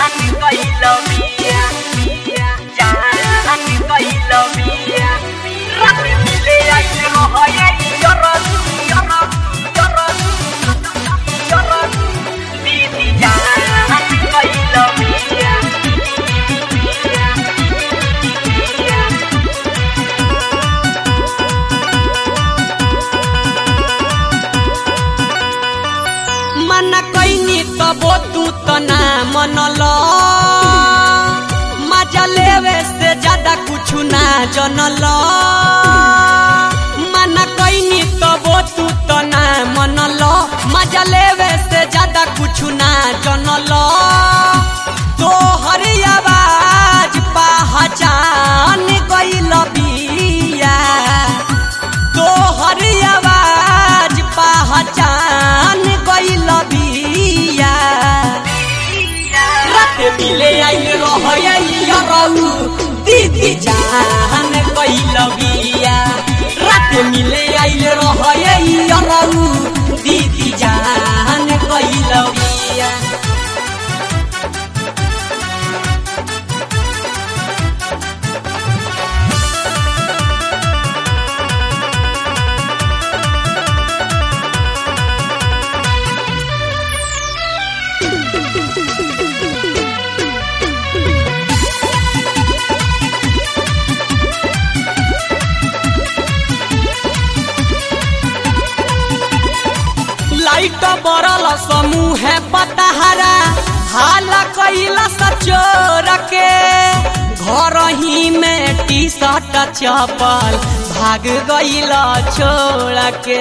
कइलो बिया बिया जान कइलो बिया रात मिले आइल रहय यरस यरस यरस यरस दीदी जान कइलो बिया बिया बिया मन कैनी तबो तू त ना मनल मजा लेवे से ज्यादा कुछ ना जनल मन कैनी तबो तू त ना मनल मजा लेवे से ज्यादा कुछ ना जनल तोहर आवाज पहचान गइल बिया तोहर आवाज पहचान गइल बिया रात मिले आइल रहय रऊ दीदी जान गइल बिया रात मिले आइल रहय रऊ दीदी जान गइल बिया लाइट बरल समूह पतहरा हाल कैला सचोर के घर ही में टी शर्ट चपल भाग गइल छोड़ के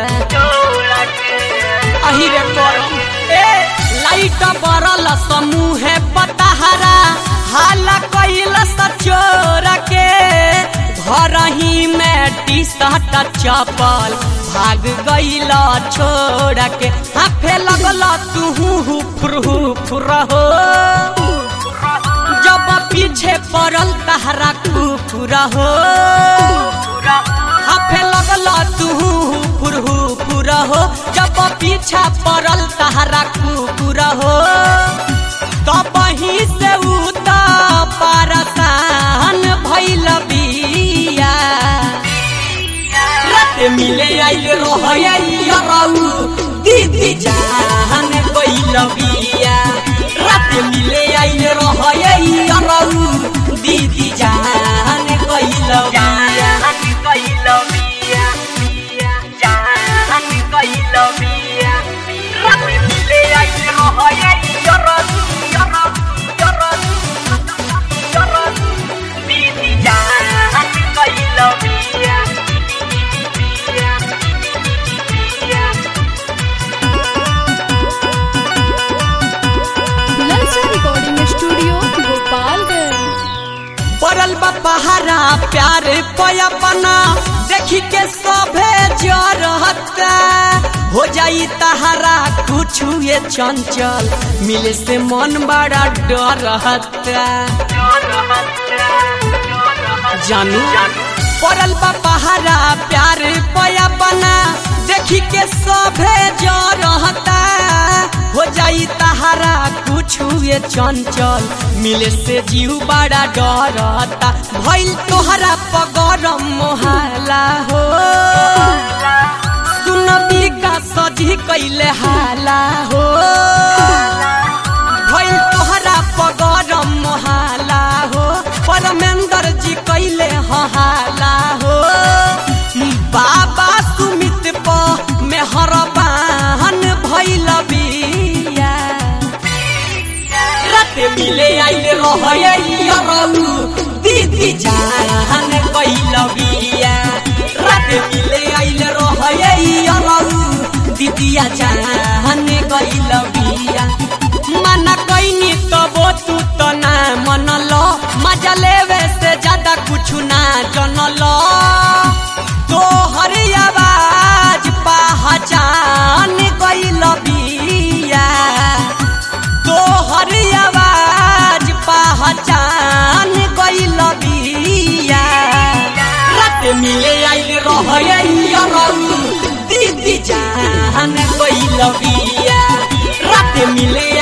अही रे करम ए लाइट बरल समूह पतहरा हाल कैला सचोर के घर ही में टी शर्ट चपल भाग गइल छोड़ के हाफे लगल तू फुरहु फुरहो जब पीछे पड़ल तहरा कुकुर हो हाफे लगल तू फुरहु फुरहो जब पीछा पड़ल तहरा कुकुर हो तब ही से उ त पारसान भइल बिया रात मिले आइल रहय रऊ दीदी जान गइल बिया रात मिले आइल रहय रऊ दीदी जान गइल बिया कइलो बिया बिया जान कइलो बिया रात मिले आइल रहय यरस यरस यरस यरस दीदी जान कइलो बिया बिया बिया ललचा रिकॉर्डिंग स्टूडियो गोपालगंज पड़ल बा पहाड़ा प्यार पयपना देखी के सभे जरहता हो जाई तहारा कुछ ये चंचल मिले से मन बड़ा डरहता जानू पड़ल बा पहाड़ा प्यार पयपना देखी के सभे जरहता हो जाई तहारा कुछ ये चंचल मिले से जीव बड़ा डरता भइल तोहरा पगरम मोहाला हो सुन बिका सजी कैले हाला हो भइल तोहरा पगरम मोहाला हो परमेंद्र जी कैले हाला हो बाबा सुमित प मेहरबान भइल बिया रात मिले आइल रहय रऊ दीदी जान कैल बिया रात मिले आइल रहय रऊ दीदिया जान कैल बिया मन कैनी तबो तू त ना मनल मजा लेवे से ज्यादा कुछ ना जनल तोहर आवाज पहचान गइल बिया तोहर आवाज पहचान गइल बिया रात मिले आइल रहय रऊ दीदी जान गइल बिया रात मिले